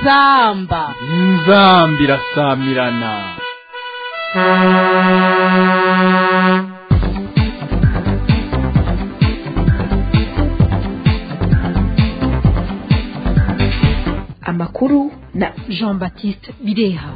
inzamba inzamba irasamirana amakuru na jean baptiste bireha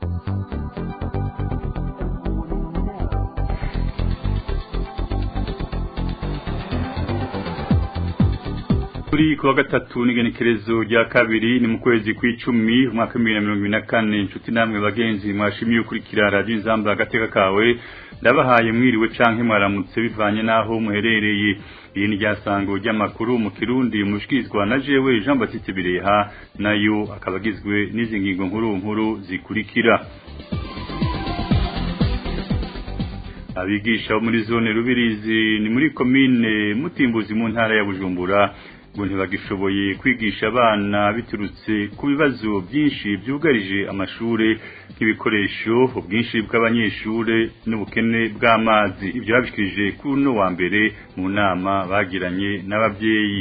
kuri kuwa gatatu n'igenekerezo rya kabiri ni mu kwezi kw'icumi umwaka w'ibihumbi na mirongo ibiri na kane inshuti namwe bagenzi mwashimiye ukurikira radiyo inzamba agateka kawe ndabahaye mwiriwe canke mwaramutse bivanye n'aho muherereye iyi ni ryasango ry'amakuru mu kirundi mushikirizwa na jewe jean baptiste bireha nayo akaba agizwe n'izi ngingo nkuru nkuru zikurikira abigisha bo muri zone rubirizi ni muri komine mutimbuzi mu ntara ya bujumbura ngo ntibagishoboye kwigisha abana biturutse ku bibazo byinshi byugarije amashure nk'ibikoresho ubwinshi bw'abanyeshure n'ubukene bw'amazi ibyo babishikirije kuri uno wa mbere mu nama bagiranye n'ababyeyi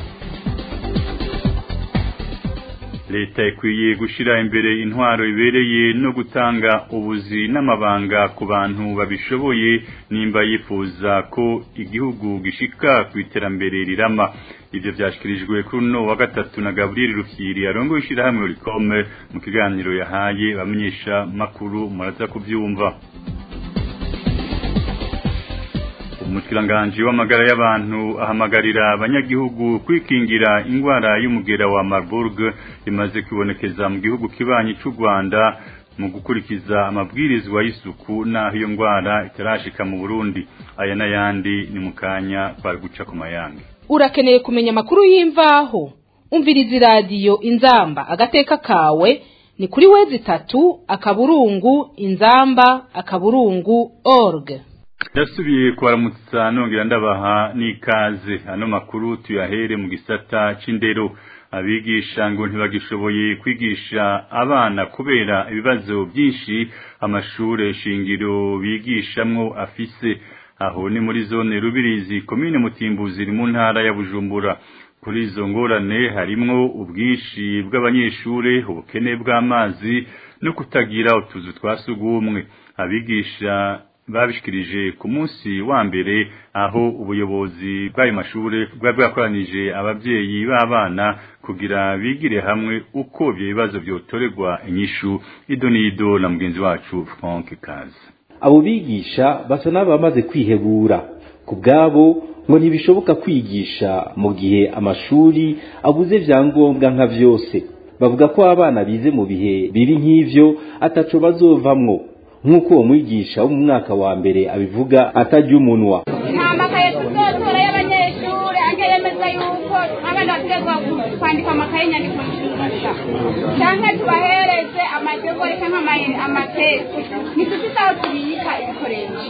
leta ikwiye gushyira imbere intwaro ibereye no gutanga ubuzi n'amabanga ku bantu babishoboye nimba yifuza ko igihugu gishika ku iterambere rirama ibyo byashyikirijwe kuri uno wa gatatu na gaburiyeri rufyiri arongo ishyirahamwe rikome mu kiganiro yahaye bamenyesha makuru muraza kubyumva umushyikiranganji w'amagara y'abantu ahamagarira abanyagihugu kwikingira indwara y'umugera wa marburg imaze kwibonekeza mu gihugu kibanyi cy'u rwanda mu gukurikiza amabwirizwa y'isuku n'aho iyo ndwara itarashika mu burundi aya n'ayandi ni mu kanya twari guca ku mayange urakeneye kumenya amakuru y'imvaho umviriza iradiyo inzamba agateka kawe ni kuri wezi itatu akaburungu inzamba akaburungu org ndasubiye kubaramutsa nongera ndabaha n'ikaze ano makuru tuyahere mu gisata c'indero abigisha ngo ntibagishoboye kwigisha abana kubera ibibazo byinshi amashure shingiro bigishamwo afise aho ni muri zone rubirizi komine mutimbuzi iri mu ntara ya bujumbura kuri izo ngorane harimwo ubwinshi bw'abanyeshure ubukene bw'amazi no kutagira utuzu twa sugumwe abigisha babishikirije ku munsi wa mbere aho ubuyobozi bw'ayo mashure bwari bwakoranije ababyeyi b'abana kugira bigire hamwe uko ibyo bibazo byotorerwa inyishu ido n'ido na mugenzi wacu Frank Kazi abo bigisha basa n'abamaze kwihebura ku bwabo ngo ntibishoboka kwigisha mu gihe amashuri abuze vyangombwa nka vyose bavuga ko abana bize mu bihe biri nk'ivyo ataco bazovamwo nk'uko uwo mwigisha wo mu mwaka wa mbere abivuga atarya umunwa nta makaye tuzotora y'abanyeshuri ange yemeza yuko abana bategwa kwandika amakaye nyandiko nshingusha canke tubahereze amajegori canke amatesi ntitufise aho tubika ibikoresho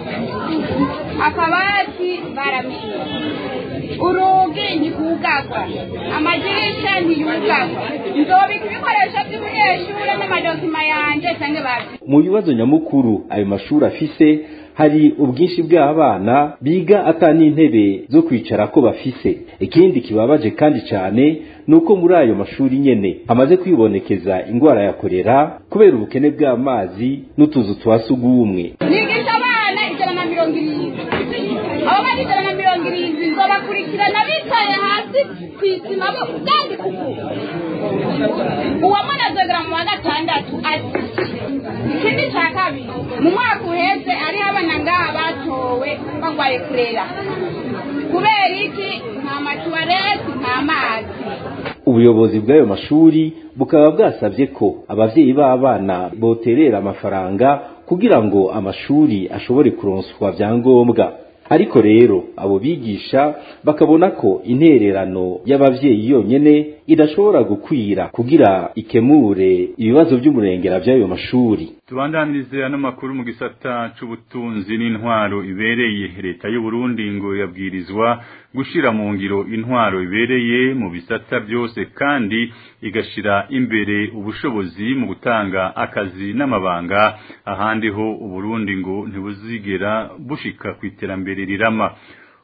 akabati baramisha urugi ntikugagwa amadirisha ntiyugagwa nzobika ibikoresho by'umunyeshure n'amadokima yanje canke bavyo mu bibazo nyamukuru ayo mashuri afise hari ubwinshi bw'abana biga ata n'intebe zo kwicara ko bafise ikindi kibabaje kandi cyane ni uko muri ayo mashuri nyene hamaze kwibonekeza indwara ya korera kubera ubukene bw'amazi n'utuzu twa sugumwe nigisha abana ijana na mirongo irindwi abo bana ijana na mirongo irindwi nzobakurikirana bicaye hasi ku isima bo ubwandika uku uwamwana azogera mu wa gatandatu ati ikindi cya kabiri mu mwaka uheze hariho abana ngaha batowe bagwaye kurera kubera iki nta matuwareti nta mazi ubuyobozi bw'ayo mashuri bukaba bwasabye ko abavyeyi b'abana boterera amafaranga kugira ngo amashuri ashobore kuronswa vyangombwa ariko rero abo bigisha bakabona ko intererano y'abavyeyi yonyene idashobora gukwira kugira ikemure ibibazo by'umurengera by'ayo mashuri tubandanirize ano makuru mu gisata c'ubutunzi n'intwaro ibereye leta y'u Burundi ngo yabwirizwa gushira mu ngiro intwaro ibereye mu bisata byose kandi igashira imbere ubushobozi mu gutanga akazi n'amabanga ahandi ho Uburundi ngo ntibuzigera bushika ku iterambere rirama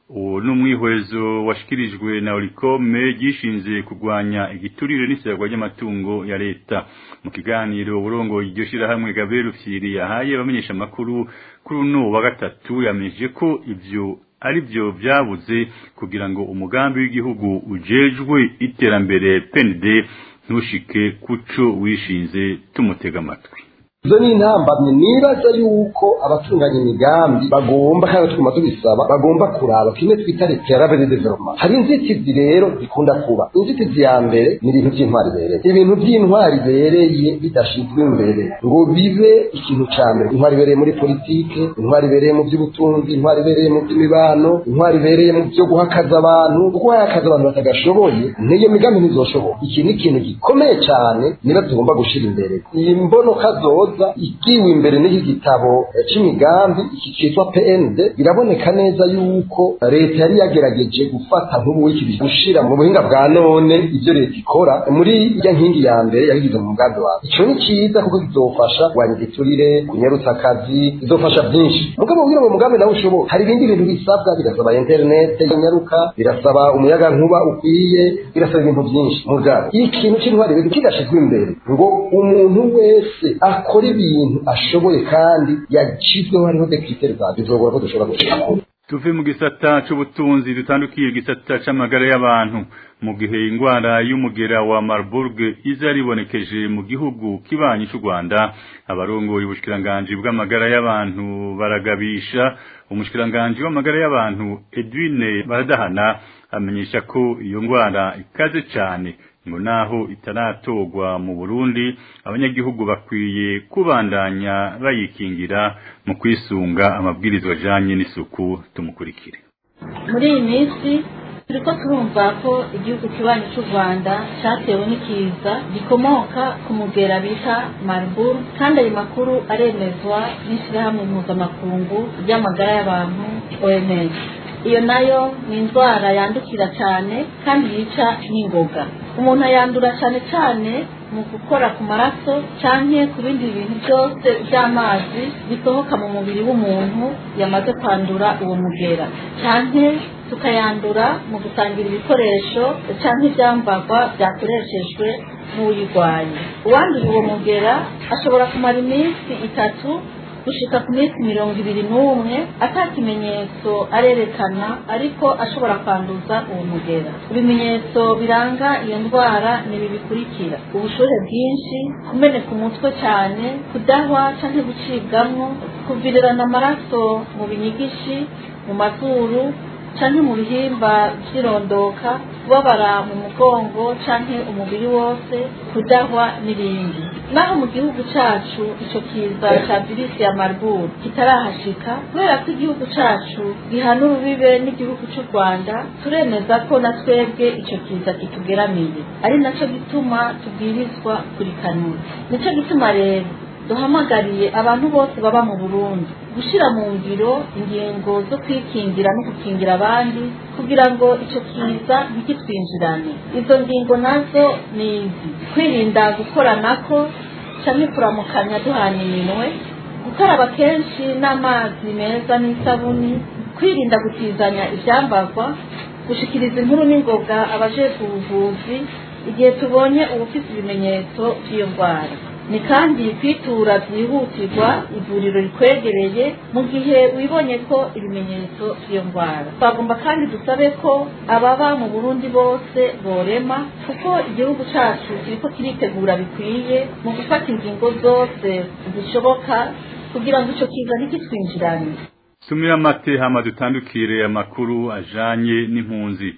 uwo n'umwihwezo washikirijwe na Oricome gishinze kurwanya igiturire n'isiragwa ry'amatungo ya leta mu kiganiro urongo iryo shirahamwe Gabriel Rufyiri yahaye abamenyesha makuru kuri uno wa gatatu yamenyeshe ko ivyo ari byo byabuze kugira ngo umugambi w'igihugu ujejwe iterambere PND ntushike kuco wishinze tumutega amatwi izo ni intambamye nibaza yuko abatunganya imigambi bagomba kandi twuma tubisaba bagomba kuraba kimwe twita reterabere development hari inzitizi rero zikunda kuba inzitizi ya mbere ni ibintu by'intwari bereye ibintu by'intwari bereye bidashizwe imbere ngo bibe ikintu ca mbere intwari bereye muri politike intwari bereye mu by'ubutunzi intwari bereye mu by'imibano intwari bereye mu byo guhakaza abantu kuko hakaza abantu batagashoboye n'iyo migambi ntizoshoboka iki ni ikintu gikomeye cyane niba tugomba gushira imbere iyi mbono kazoza igiwe imbere n'iki gitabo c'imigambi iki cyitwa PND biraboneka neza yuko leta yari yagerageje gufata nk'ubu w'iki gushira mu buhinga bwa none ibyo leta ikora muri irya nkingi ya mbere yabigize mu mugambi wawe ico ni cyiza kuko kizofasha kurwanya igiturire kunyarutsa akazi bizofasha byinshi mugabo kugira ngo umugambi nawe ushoboka hari ibindi bintu bisabwa birasaba internet yanyaruka birasaba umuyaga nkuba ukwiye birasaba ibintu byinshi mugabo ikintu c'intwari rero kidashizwe imbere ngo umuntu wese akora ibintu ashoboye kandi yacizweho hariho dekritere zabyo bizogora ko dushobora gushikako tuve mu gisata c'ubutunzi dutandukiye igisata c'amagara y'abantu mu gihe ingwara y'umugera wa Marburg iza ribonekeje mu gihugu kibanyi c'u Rwanda abarongoye ubushikiranganje bw'amagara y'abantu baragabisha umushikiranganje w'amagara y'abantu Edwine Baradahana amenyesha ko iyo ngwara ikaze cane ngo naho itaratorwa mu Burundi abanyagihugu bakwiye kubandanya bayikingira mu kwisunga amabwirizwa ajanye n'isuku tumukurikire muri iyi minsi turiko turumva ko igihugu kibanyi cy'u rwanda cyatewe n'ikiza gikomoka ku mugera bita marburg kandi ayo makuru aremezwa n'ishyirahamwe mpuzamakungu ry'amagara y'abantu oms iyo nayo ni indwara yandukira cyane kandi yica n'ingoga umuntu ayandura cyane cyane mu gukora ku maraso cyangwa ku bindi bintu byose by'amazi bisohoka mu mubiri w'umuntu yamaze kwandura uwo mugera cyangwa tukayandura mu gusangira ibikoresho cyangwa ibyambarwa byakoreshejwe n'uyirwaye uwanduye uwo mugera ashobora kumara iminsi itatu gushika ku minsi mirongo ibiri n'umwe ata kimenyetso arerekana ariko ashobora kwanduza uwo mugera ibimenyetso biranga iyo ndwara ni ibi bikurikira ubushuhe bwinshi kumeneka umutwe cyane kudahwa cyangwa gucibwamwo kuvirirana amaraso mu binyigishi mu mazuru canke mu bihimba vy'irondoka kubabara mu mugongo canke umubiri wose kudahwa n'ibindi naho mu gihugu cacu ico kiza ca virisi ya marburg kitarahashika kubera ko igihugu cacu gihana urubibe n'igihugu c'u rwanda turemeza ko na twebwe ico kiza kitugeramiye ari naco gituma tubwirizwa kurikanura nico gituma rero duhamagariye abantu bose baba mu burundi gushyira mu ngiro ingingo zo kwikingira no gukingira abandi kugira ngo icyo kiza ntikitwinjirane izo ngingo nazo ni izi kwirinda gukoranako cyangwa kuramukanya duhana iminwe gukaraba kenshi n'amazi meza n'isabuni kwirinda gutizanya ibyambarwa gushikiriza inkuru n'ingoga abajejwe ubuvuzi igihe tubonye ubufite ibimenyetso by'iyo ndwara ni kandi kwitura byihutirwa ivuriro rikwegereye mu gihe wibonye ko ibimenyetso by'iyo ndwara twagomba kandi dusabe ko ababa mu burundi bose borema kuko igihugu cyacu kiriko kiritegura bikwiye mu gufata ingingo zose zishoboka kugira ngo icyo kiza ntikitwinjirane tumira amate hama dutandukire amakuru ajanye n'impunzi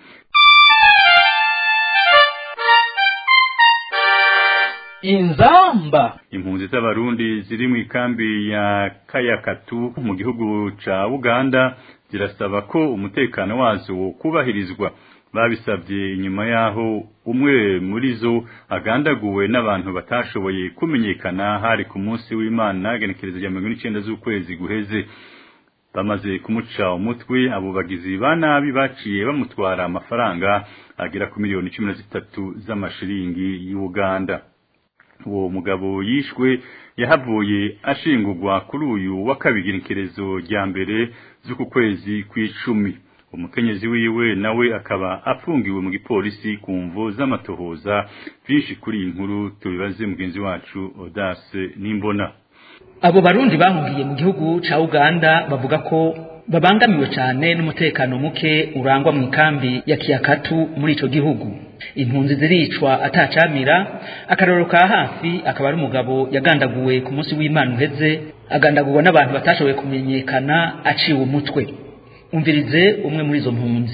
inzamba impunzi z'abarundi ziri mu ikambi ya kayakatu mu gihugu ca uganda zirasaba ko umutekano wazo kubahirizwa babisabye inyuma yaho umwe muri zo agandaguwe n'abantu batashoboye kumenyekana hari ku munsi w'imana genekerezo rya mirongo n'icenda z'ukwezi guheze bamaze kumuca umutwe abo bagizi ba nabi baciye bamutwara amafaranga agera ku miliyoni cumi na zitatu z'amashiringi y'uganda uwo mugabo yishwe yahavuye ashingurwa kuri uyu wa kabiri genekerezo rya mbere z'uku kwezi kw'icumi umukenyezi wiwe nawe akaba afungiwe mu gipolisi ku mvo z'amatohoza byinshi kuri iyi nkuru tubibaze mugenzi wacu Audace Nimbona abo barundi bahungiye mu gihugu ca Uganda bavuga ko babangamiwe cyane n'umutekano muke urangwa mu ikambi ya Kiyakatu muri ico gihugu impunzi ziricwa atacamira akarorero ka hafi akaba ari umugabo yagandaguwe ku munsi w'Imana uheze agandagurwa n'abantu batashoboye kumenyekana aciwe umutwe umvirize umwe muri izo mpunzi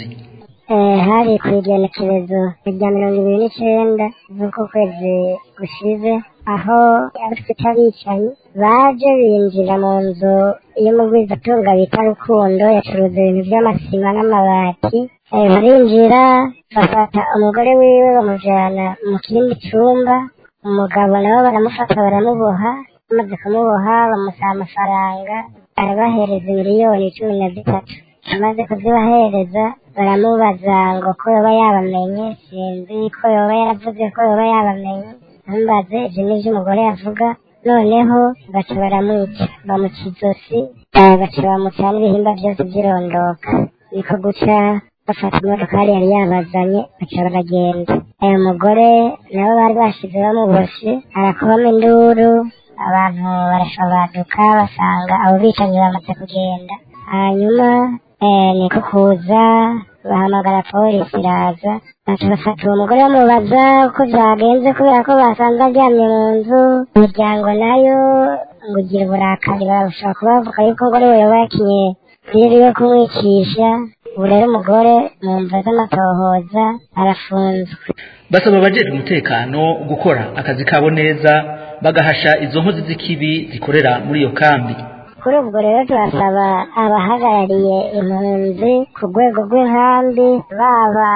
hari ku igenekerezo rya mirongo ibiri n'icenda z'uko kwezi gushize aho abafite abicanyi baje binjira mu nzu y'umugwizatunga bita rukundo yacuruza ibintu by'amasima n'amabati barinjira bafata umugore wiwe bamujana mu kindi cumba umugabo nabo baramufata baramuboha bamaze kumuboha bamusaba amafaranga arabahereza miliyoni cumi na zitatu amaze kuzibahereza baramubaza ngo ko yoba yabamenye sinzi ko yoba yaravuze ko yoba yabamenye ntumbaze ibyo nibyo umugore yavuga noneho baca baramwica bamuca izosi baca bamuca n'ibihimba byose by'irondoka niko guca bafata imodokari yari yabazanye baca baragenda ayo mugore nabo bari bashize bamuboshe arakubamo induru abantu barashabaduka basanga abo bicanyi bamaze kugenda hanyuma niko kuza bahamagara polisi iraza baca bafata uwo mugore bamubaza uko byagenze kubera ko basanze aryamye mu nzu imiryango nayo ngo ugira uburakari barashobora kuba bavuga yuko ngo ariwe yoba yakinye rero yo kumwicisha ubu rero umugore mu mva z'amatohoza arafunzwe basaba abajejwe umutekano gukora akazi kabo neza bagahasha izo nkozi z'ikibi zikorera muri iyo kambi kuri ubwo rero turasaba abahagarariye impunzi ku rwego rw'inkambi baba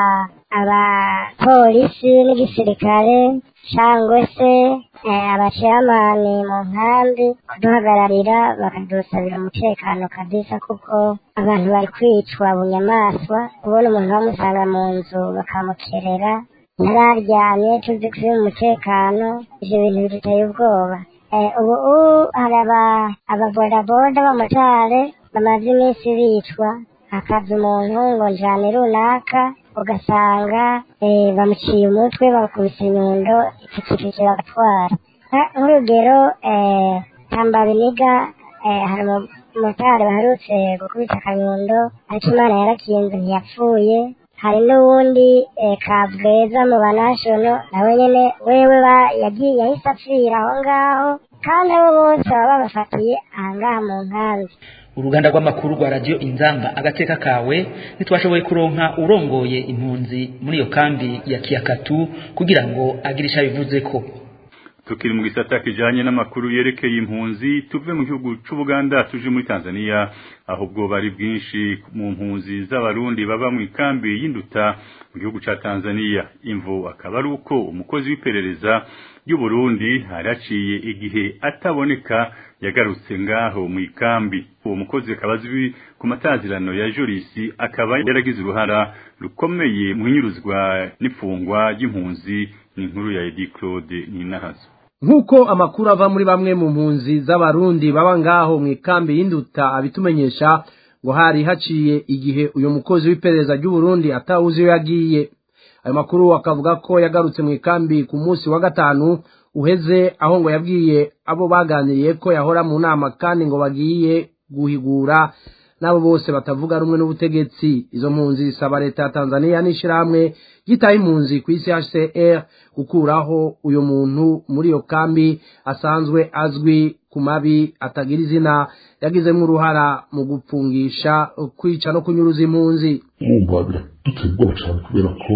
abapolisi n'igisirikare cyangwa se abaciyamani mu nkambi kuduhagararira bakadusabira umutekano kabisa kuko abantu bari kwicwa bunyamaswa ubona umuntu bamusanga mu nzu bakamukerera yararyamye tuzi ko mu umutekano ibyo bintu biduteye ubwoba ubu hari ababodaboda b'amotari bamaze iminsi bicwa hakaza umuntu ngo njyane runaka ugasanga bamuciye umutwe bakubise inyundo ipikipiki bagatwara nk'urugero tambabiniga hari umumotari baherutse gukubita akanyundo ariko imana yarakinze ntiyapfuye hari n'uwundi kabweza mu banashono nawe nyine wewe yagiye yahise apfira aho ngaho kandi abo bose baba babafatiye ahangaha mu nkambi uruganda rw'amakuru rwa radiyo inzamba agateka kawe ntitwashoboye kuronka urongoye impunzi muri iyo kambi ya kiyakatu kugira ngo agire icyo abivuze ko tukiri mu gisata kijanye n'amakuru yerekeye impunzi tuve mu gihugu c'Ubuganda tuje muri Tanzania aho bwo bari bwinshi mu mpunzi z'abarundi baba mu ikambi y'induta mu gihugu ca Tanzania imvo akaba ari uko umukozi w'iperereza y'u Burundi haraciye igihe ataboneka yagarutse ngaho mu ikambi uwo mukozi akaba azwi ku matazirano ya Jurisi akaba yaragize uruhara rukomeye mu hinyuruzwa n'ifungwa ry'impunzi ni inkuru ya Edi Claude Ninahazo nk'uko amakuru ava muri bamwe mu mpunzi z'abarundi baba ngaho mu ikambi y'induta abitumenyesha ngo hari haciye igihe uyu mukozi w'iperereza ry'uburundi atawuzi iyo yagiye ayo makuru akavuga ko yagarutse mu ikambi ku munsi wa gatanu uheze aho ngo yabwiye abo baganiriye ko yahora mu nama kandi ngo bagiye guhigura n'abo bose batavuga rumwe n'ubutegetsi izo mpunzi zisaba leta ya tanzania n'ishyirahamwe ryitaye impunzi ku isi hcr gukuraho uyu muntu muri iyo kambi asanzwe azwi ku mabi atagira izina yagizemo uruhara mu gupfungisha kwica no kunyuruza impunzi wumva biraduteye ubwoba cyane kubera ko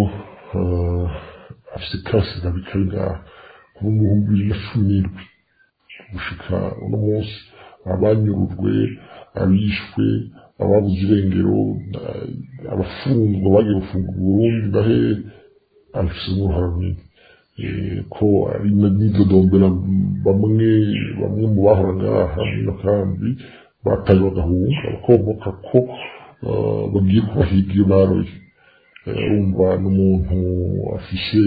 afite kasi na bikari ngaha kuba mu bihumbi bibiri na cumi n'indwi gushika uno munsi abanyurujwe abishwe ababuze irengero abafungwa bagiye gufungwa Burundi bahe abifitemo uruhara runini ko ari n'idodombera bamwe bamwe mu bahora ngaha muri kambi bataye bagahunga bakomoka ko bagiye kubahiga iyo baroye urumva n'umuntu afishe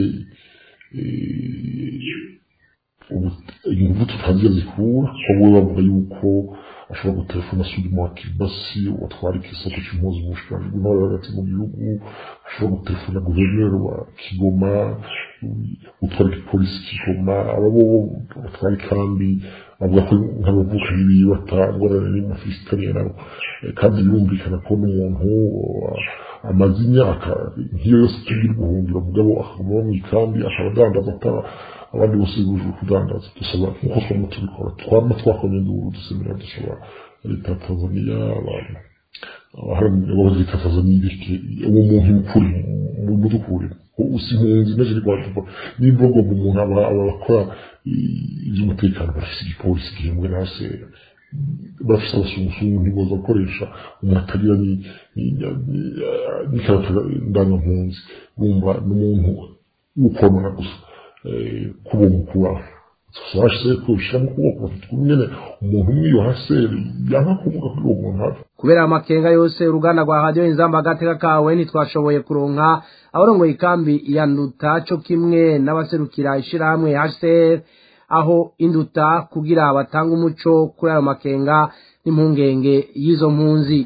ingufu tutagira zikura ko we bavuga yuko ashobora gutelefona sudi mu akibasi watwara ikisato cy'impuzu mu bushikiranganji bw'intwaro hagati mu gihugu ashobora gutelefona guverineri wa kigoma utwara igipolisi kigoma ababo batwara ikambi bavuga ko nk'abavuka n'ibiyi batangorane n'imufisitaniye nabo kandi birumvikana ko n'umuntu amaze imyaka nk'iyo yose tugira ubuhungiro mugabo akaguma mu ikambi akaba adandaza atara abandi bose bujuje kudandaza dusaba nk'uko twama tubikora twama twakomye induru dusemera dusaba leta ya tanzaniya abantu abaharanira abakozi leta ya tanzaniya ireke uwo muntu mukuri mudukurire usi impunzi naje ni rwanda nimba ngo umuntu aba abakora iby'umutekano bafise igipolisi gihembwe na sera bafise abasumusumu ntiboza gukoresha umuntu atagira n'ikarata ndangampunzi bumva n'umuntu w'ukonona gusa kuba mukura twashe kubishira mu kuboko bafite nyene umuntu umwe yo haseri yanka kuvuga kuri uwo muntu hafi kubera amakenga yose uruganda rwa radiyo inzamba agateka kawe ntitwashoboye kuronka abarongoye ikambi ya nduta co kimwe n'abaserukira ishirahamwe hcr aho induta kugira batanga umuco kuri ayo makenga n'impungenge y'izo mpunzi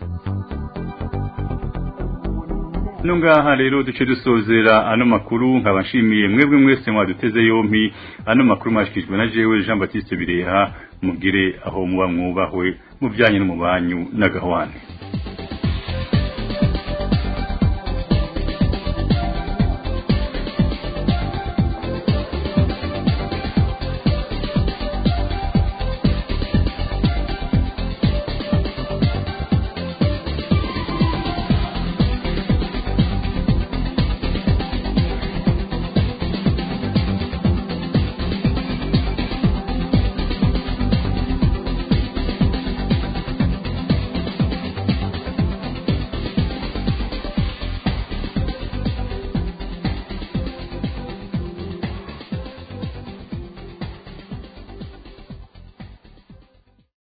no ngaha rero duce dusozera ano makuru nkaba nshimiye mwebwe mwese mwaduteze yompi ano makuru mwashikijwe na jewe Jean Baptiste Bireha mugire aho muba mwubahwe mu byanyu no mu banyu n'agahwane